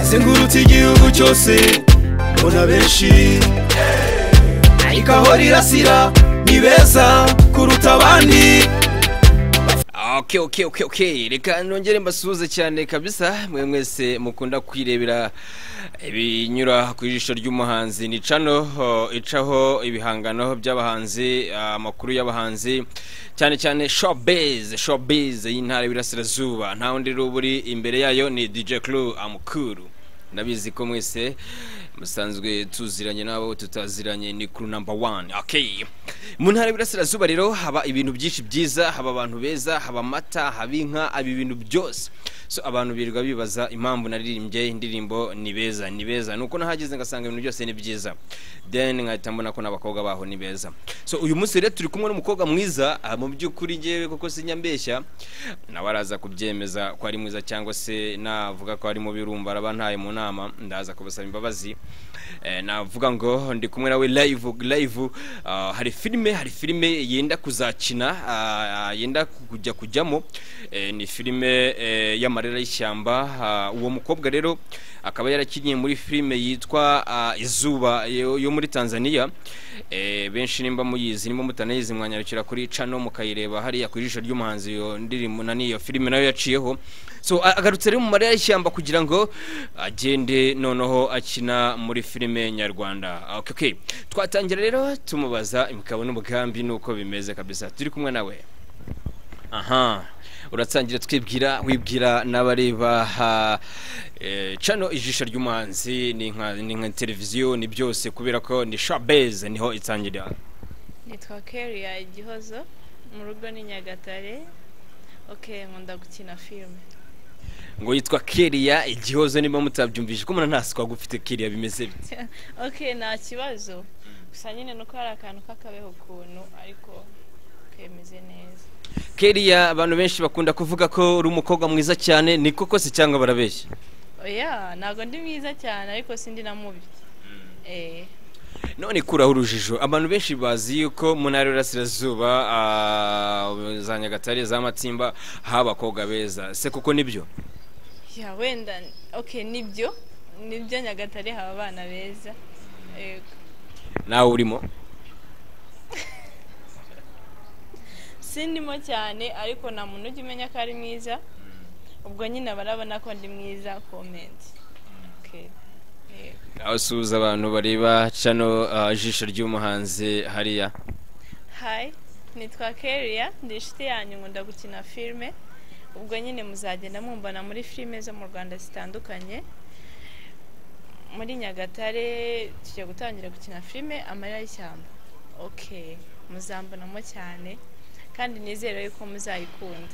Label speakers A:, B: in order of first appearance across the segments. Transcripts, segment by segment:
A: izengurutse igihugu cyose mbona benshi ariko aho rirasira ni beza kuruta abandi
B: Okay, okay, okay, okay. Reka nongere mbasuhuze cyane kabisa mwe mwese mukunda kwirebera ibinyura ku ijisho ry'umuhanzi ni cano oh, icaho ibihangano by'abahanzi amakuru ah, y'abahanzi cyane cyane showbiz showbiz y'intara y'Iburasirazuba nta wundi ruburi imbere yayo ni DJ Clue amukuru ndabizi ko mwese musanzwe tuziranye n'abo tutaziranye ni crew number one okay mu ntara y'Iburasirazuba rero haba ibintu byinshi byiza haba abantu beza haba amata haba inka haba ibintu byose so abantu birirwa bibaza impamvu naririmbye indirimbo ni beza ni beza nuko nahageze ngasanga ibintu byose ni byiza then nkahita mbona ko n'abakobwa baho ni beza so uyu munsi rero turi kumwe n'umukobwa mwiza ah, mu by'ukuri ngewe koko sinyambeshya nawe araza kubyemeza ko ari mwiza cyangwa se navuga ko ari mubi urumva araba ntaye mu nama ndaza kubasaba imbabazi Eh, navuga ngo ndi kumwe nawe live live ah, hari filime hari filime yenda kuzakina ah, ah, yenda kujya kujyamo Eh, ni filime eh, y'amarira y'ishyamba Ah, uwo mukobwa rero akaba yarakinnye muri filime yitwa ah, izuba yo yo muri Tanzania Eh, benshi nimba muyizi nimba mutanayizi mwanyarukira kuri cano mukayireba hariya ku ijisho ry'umuhanzi yo ndirimbo na niyo filime nayo yaciyeho so a- agarutse rero mu marira y'ishyamba kugira ngo agende noneho akina muri filime nyarwanda Ah, okay, okay. twatangira rero tumubaza imikabo n'umugambi nuko bimeze kabisa turi kumwe nawe aha uratangira twibwira wibwira n'abareba ha, eh, cano ijisho ry'umuhanzi ni nka ni nka televiziyo ni byose kubera ko ni shabeze niho itangirira
C: nitwa keria igihozo mu rugo ni nyagatare ok nkunda gukina filime
B: ngo yitwa Keria igihozo niba mutabyumvise ko muna ntaswa gufite Keria bimeze bite
C: ok nta kibazo gusa nyine nuko hari akantu k'akabeho ukuntu ariko kemeze neza
B: Keria abantu benshi bakunda kuvuga ko uri umukobwa mwiza cyane ni koko se cyangwa barabeshya
C: oya ntabwo ndi mwiza cyane ariko sindi na mubi Eh,
B: none kuraho urujijo abantu benshi bazi yuko mu ntara y'Iburasirazuba ah, za Nyagatare za Matsimba haba abakobwa beza se kuko nibyo
C: ya wenda ok nibyo nibyo nyagatare haba abana beza Yego.
B: nawe urimo
C: sindimo cyane ariko nta muntu ujya umenya ko ari mwiza ubwo nyine barabona ko ndi mwiza komenti Okay. Yego.
B: nawe suhuza abantu bareba cano ah, ijisho ry'umuhanzi hariya
C: hayi nitwa keria ndi inshuti yanyu nkunda gukina filime ubwo nyine muzagenda mumbona muri filime zo mu rwanda zitandukanye muri nyagatare tujya gutangira gukina filime amarira y'ishyamba ok muzambonamo cyane kandi nizere yuko muzayikunda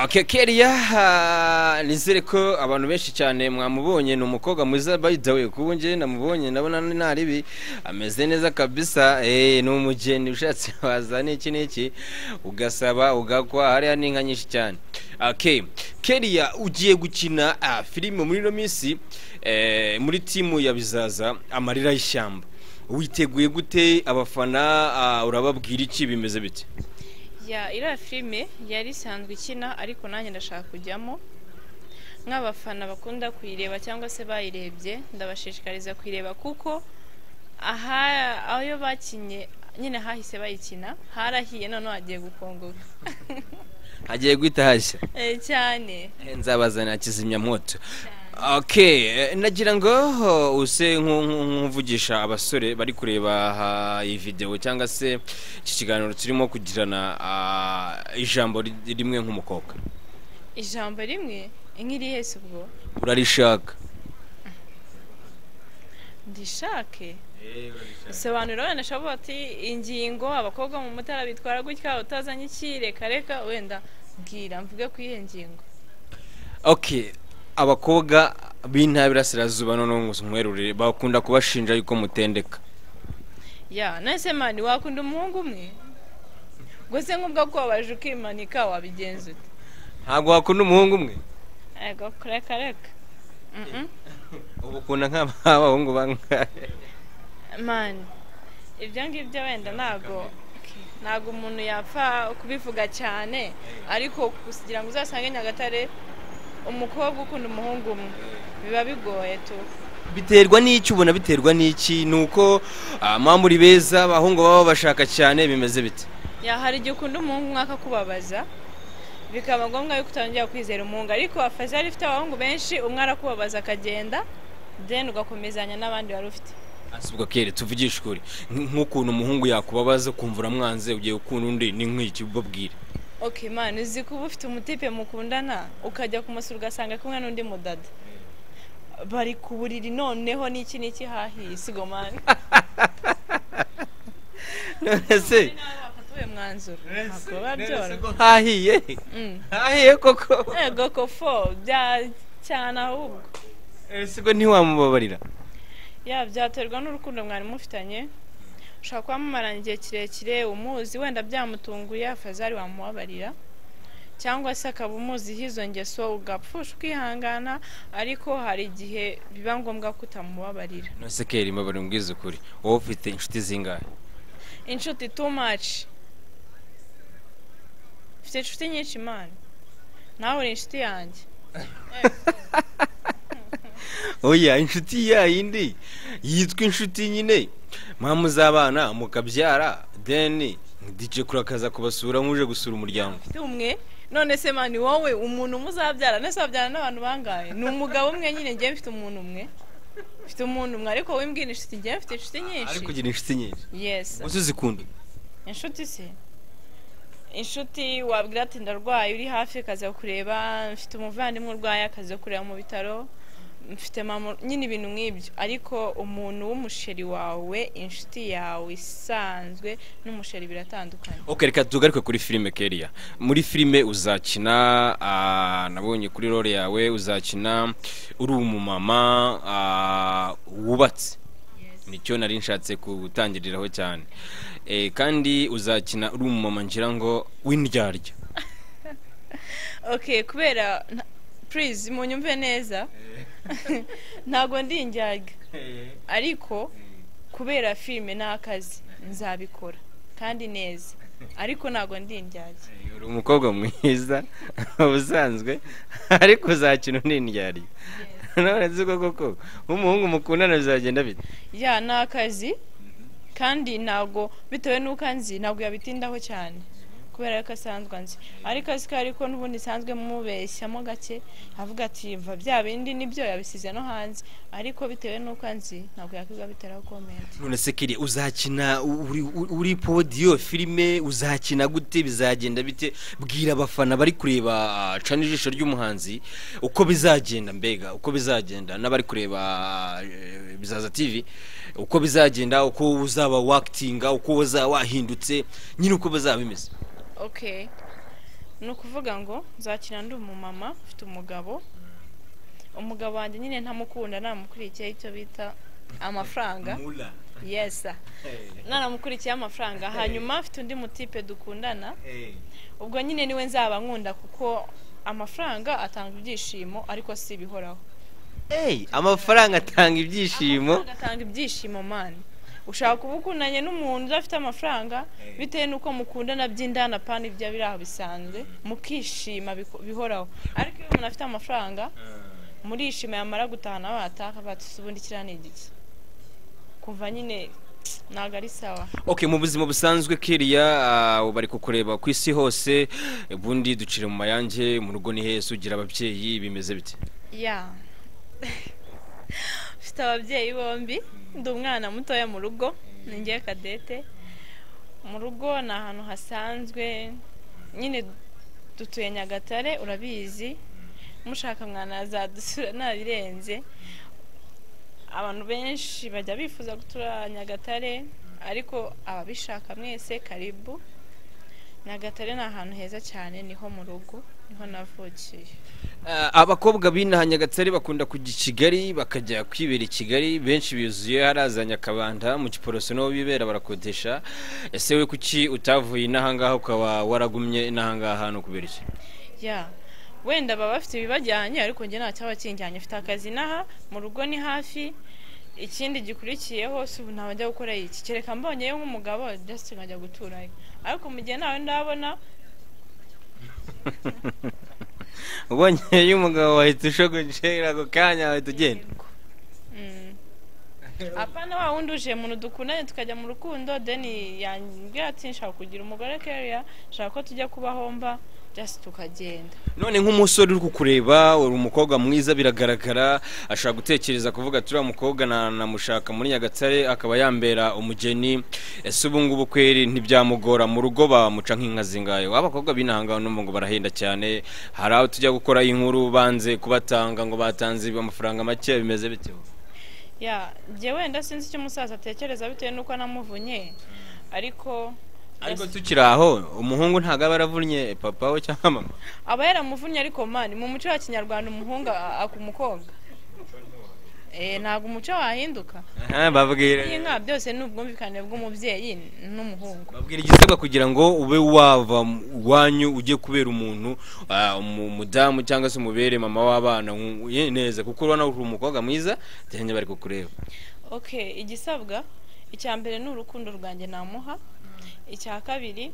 B: Okay, Keria ah, nizere ko abantu benshi cyane mwamubonye ni umukobwa mwiza by the way kubu nje namubonye ndabona ni naribi ameze neza kabisa eh ni umugeni ushatse waza n'iki n'iki ugasaba ugakwa hariya ni inka nyinshi cyane okay Keria ugiye gukina ah, filime muri no minsi eh, muri timu ya bizaza amarira y'ishyamba witeguye gute abafana ah, urababwira iki bimeze bite
C: ya iriya filime yari isanzwe ikina ariko nanjye ndashaka kujyamo nk'abafana bakunda kuyireba cyangwa se bayirebye ndabashishikariza kuyireba kuko aha aho bakinye nyine hahise bayikina harahiye noneho hagiye gukongoka
B: hagiye guhita hashya
C: Eh, cyane
B: Eh, nzabazanira kizimyamwoto okay eh, nagira ngo oh, use nku- nku- nk'uvugisha abasore bari kureba aha iyi video cyangwa se iki kiganiro turimo kugirana ah, ijambo ri- rimwe nk'umukobwa
C: ijambo rimwe nk'irihese ubwo
B: urarishaka
C: ndishake sobanura wenda ashobora ati ingingo abakobwa mu mutara bitwara gutya utazanye iki reka reka wenda bwira mvuge ku iyo ngingo
B: okay abakobwa b'intara y'Iburasirazuba noneho ngo nkwerure bakunda kubashinja yuko mutendeka
C: ya nese mani wakunda umuhungu umwe ubwo se nk'ubwo kubabaje ukimanika wabigenza ute
B: ntabwo wakunda umuhungu umwe
C: ego reka reka Mhm.
B: ubu ukunda nk'abahungu bangahe
C: mani ibyo ngibyo wenda ntabwo ntabwo umuntu yapfa kubivuga cyane ariko kugira ngo uzasange nyagatare umukobwa ukunda umuhungu umwe biba bigoye tu
B: biterwa n'iki ubona biterwa n'iki ni uko muba muri beza abahungu baba babashaka cyane bimeze bite
C: ya hari igihe ukunda umuhungu umwe akakubabaza bikaba ngombwa yuko utongera kwizera umuhungu ariko afazari ifite abahungu benshi umwe arakubabaza akagenda deni ugakomezanya n'abandi wari ufite
B: asubwa kere tuvugishe ukuri nk- nk'ukuntu umuhungu yakubabaza ukumva uramwanze ugiye gukunda undi ni nk'iki ubabwire
C: oke mani uzi ko uba ufite umutipe mukundana ukajya kumusura ugasanga ari kumwe n'undi mudada bari ku buriri noneho n'iki n'iki hahiye sigo mani
B: none se
C: bafata uyu mwanzuro ntabwo biba byoroshye
B: hahiye
C: Mm.
B: hahiye koko
C: yego kofo bya cyane ahubwo
B: sigo ntiwamubabarira
C: ya byaterwa n'urukundo mwari mufitanye ushobora kuba mumarana igihe kirekire umuzi wenda byamutunguye afazari wamubabarira cyangwa se akaba umuziho izo ngeso ugapfusha ukihangana ariko hari igihe biba ngombwa ko utamubabarira
B: none se kere mbabarira umbwize ukuri wowe ufite inshuti zingahe
C: inshuti too much mfite inshuti nyinshi imana nawe uri inshuti yanjye
B: oya inshuti ya yindi yitwa inshuti nyine mpamu z'abana mukabyara deni dije kurakaza kubasura nk'uje gusura umuryango
C: mfite umwe none se mani wowe umuntu umuzabyara nese wabyara n'abantu bangahe ni umugabo umwe nyine ngewe mfite umuntu umwe mfite umuntu umwe ariko wowe mbwira inshuti ngewe mfite inshuti nyinshi
B: ariko ugira inshuti nyinshi
C: yes
B: uzi uzikunda
C: inshuti se inshuti wabwira ati ndarwaye uri hafi akaza kureba mfite umuvandimwe urwaye akaza kureba mu bitaro mfite mama nyine ibintu nk'ibyo ariko umuntu w'umusheri wawe inshuti yawe isanzwe n'umusheri biratandukanye
B: ok reka tugaruke kuri filime keriya muri filime uzakina ah, nabonye kuri role yawe uzakina uri umumama ah, wubatse nicyo nari nshatse gutangiriraho cyane Eh, kandi uzakina uri umumama ngira ngo w'indyarya
C: ok kubera nta- please munyumve neza ntabwo ndi indyarya ariko kubera filime ni akazi nzabikora kandi neza ariko ntabwo ndi indyarya
B: uri umukobwa mwiza ubusanzwe ariko uzakina undi indyari none nzi ko koko nk'umuhungu mukundana bizagenda bite
C: ya ni akazi kandi ntabwo bitewe n'uko anzi ntabwo yabitindaho cyane kubera ko asanzwe anzi ariko azi ko ariko n'ubundi nsanzwe mubeshyamo gake avuga ati mva bya bindi nibyo yabisize no hanze ariko bitewe n'uko anzi ntabwo yakwiga biteraho komenti
B: none se kiri uzakina uri, uri- uri podiyo filime uzakina gute bizagenda bite bwira abafana bari kureba ah, cana ijisho ry'umuhanzi uko bizagenda mbega uko bizagenda n'abari kureba eh, bizaza tv uko bizagenda uko uzaba wakitinga uko uzaba wahindutse nyine uko bizaba bimeze
C: okay ni ukuvuga ngo nzakina ndi umumama ufite umugabo umugabo wanjye nyine ntamukunda namukurikiye icyo bita amafaranga yesa naramukurikiye amafaranga hanyuma afite undi mutipe dukundana ubwo nyine niwe nzaba nkunda kuko amafaranga atanga ibyishimo ariko si ibihoraho
B: Hey, amafaranga atanga ibyishimo
C: Amafaranga atanga ibyishimo mani ushaka kuba ukundanye n'umuntu udafite amafaranga bitewe n'uko mukundana by'indana pana ibyo biri aho bisanzwe mukishima biko- bihoraho ariko iyo umuntu afite amafaranga murishima yamara gutahana bataka batusa ubundi kiriya ni igiki kumva nyine ntabwo ari sawa
B: ok mu buzima busanzwe kiriya ah, bari kukureba ku isi hose ubundi ducire mu mayange mu rugo ni heza ugira ababyeyi bimeze bite
C: ya mfite ababyeyi bombi ndi umwana mutoya mu rugo ni njyewe kadete mu rugo ni ahantu hasanzwe nyine dutuye nyagatare urabizi mushaka mwana yazadusura nabirenze abantu benshi bajya bifuza gutura nyagatare ariko ababishaka mwese karibu nyagatare ni ahantu heza cyane niho mu rugo niho navukiye
B: Ah, abakobwa b'inaha nyagatare bakunda kujya i kigali bakajya kwibera i kigali benshi bizuye haraza nyakabanda mu giporoso niho bibera barakodesha ese we kuki utavuye inaha ngaha ukaba waragumye inaha ngaha hano kubera iki
C: ya wenda baba bafite ibibajyanye ariko njye nta cyabakijyanye mfite akazi inaha mu rugo ni hafi ikindi gikurikiyeho si ubu ntabajya gukora iki kereka mbonyeyo nk'umugabo just nkajya guturayo ariko mu gihe ntawe ndabona
B: ubonyeyo umugabo wahita ushogoje ako kanya wahita ugenda
C: Mm. apana wa wundi uje muntu dukundanye tukajya mu rukundo deni yambwira ati nshaka kugira umugore keriya nshaka ko tujya kubaho mba just tukagenda
B: none nk'umusore uri kukureba uri umukobwa mwiza biragaragara ashobora gutekereza kuvuga turiya mukobwa na- namushaka muri nyagatare akaba yambera umugeni ese ubu ngubu kweri ntibyamugora mu rugo bamuca nk'inka zingaye abakobwa b'inahangano n'umva ngo barahenda cyane hari aho tujya gukora inkuru banze kubatanga ngo batanze amafaranga make bimeze bitewe
C: ya njye wenda sinzi icyo umusaza atekereza bitewe n'uko anamuvunye ariko
B: ariko tukiri aho umuhungu ntabwo aba aravunnye papa we cyangwa mama
C: aba yaramuvunnye ariko mani mu muco wa kinyarwanda umuhungu a- aka umukobwa Eh, ntabwo umuco wahinduka
B: Aha, babwira
C: n'inka byose ni ubwumvikane bw'umubyeyi n'umuhungu
B: babwira igisabwa kugira ngo ube wava mu- iwanyu ujye kubera umuntu ah, umu- umudamu cyangwa se umubere mama w'abana nku- ye- neza kuko urabona uri umukobwa mwiza cyane bari kukureba
C: okay igisabwa icya mbere ni urukundo rwanjye namuha icya kabiri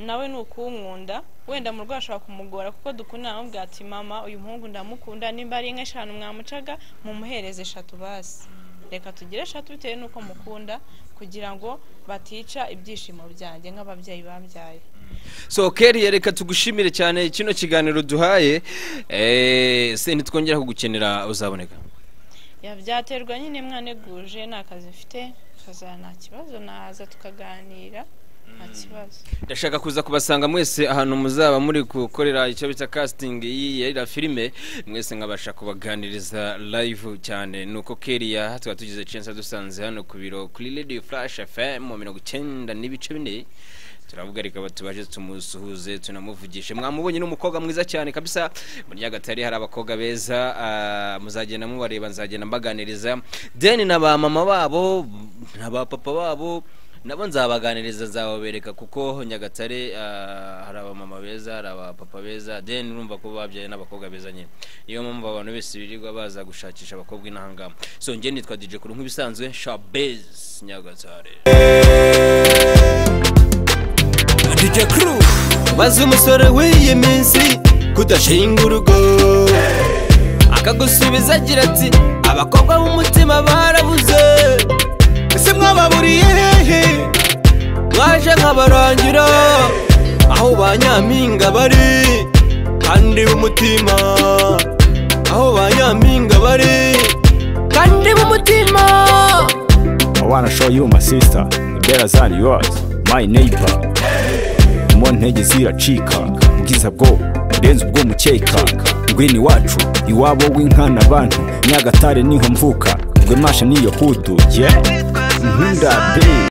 C: nawe ni ukunkunda wenda mu rugo hashobora kumugora kuko dukundana namubwira ati mama uyu muhungu ndamukunda nimba ari inka eshanu mwamucaga mumuhereze eshatu basi reka tugire eshatu bitewe n'uko mukunda kugira ngo batica ibyishimo byanjye nk'ababyeyi bambyaye
B: so keri reka tugushimire cyane kino kiganiro duhaye eh, se ntitwongera kugukenera uzaboneka
C: Ya, byaterwa nyine mwaneguje nta kazi mfite kazana nta kibazo naza tukaganira nta kibazo
B: ndashaka kuza kubasanga mwese ahantu muzaba muri gukorera icyo bita casting y'iriya filime mwese nkabasha kubaganiriza live cyane nuko keriya tukaba tugize chance dusanze hano ku biro kuri radio flash fm mu mirongo icyenda n'ibice bine turavuga reka tubaje tumusuhuze tunamuvugishe mwamubonye n'umukobwa mwiza cyane kabisa muri nyagatare hari abakobwa beza ah, muzagenda mubareba nzagenda mbaganiriza deni na ba mama babo na ba papa babo nabo nzabaganiriza nzababereka kuko nyagatare ah, hari abamama beza hari abapapa beza then urumva ko babyaye n'abakobwa beza nyine niyo mpamvu abantu bose birirwa baza gushakisha abakobwa inahangama so njye nitwa dj kuru nk'ibisanzwe shabez nyagatare
A: DJ Crew maze umusore w'iyi minsi kudashinga urugo akagusubiza agira ati abakobwa b'umutima barabuze ese mwababuriye hehe mwaje nkabarangira aho ba nyampinga bari kandi b'umutima aho ba nyampinga bari kandi b'umutima
D: I wanna show you my sister, the better than yours, my neighbor. Mu ntege ziracika, ubwiza bwo burenze ubw'umukeka. Ngwino iwacu, iwabo w'inkana abantu, Nyagatare niho mvuka, Rwemasha niyo hudu, yeah. Nkunda, babe.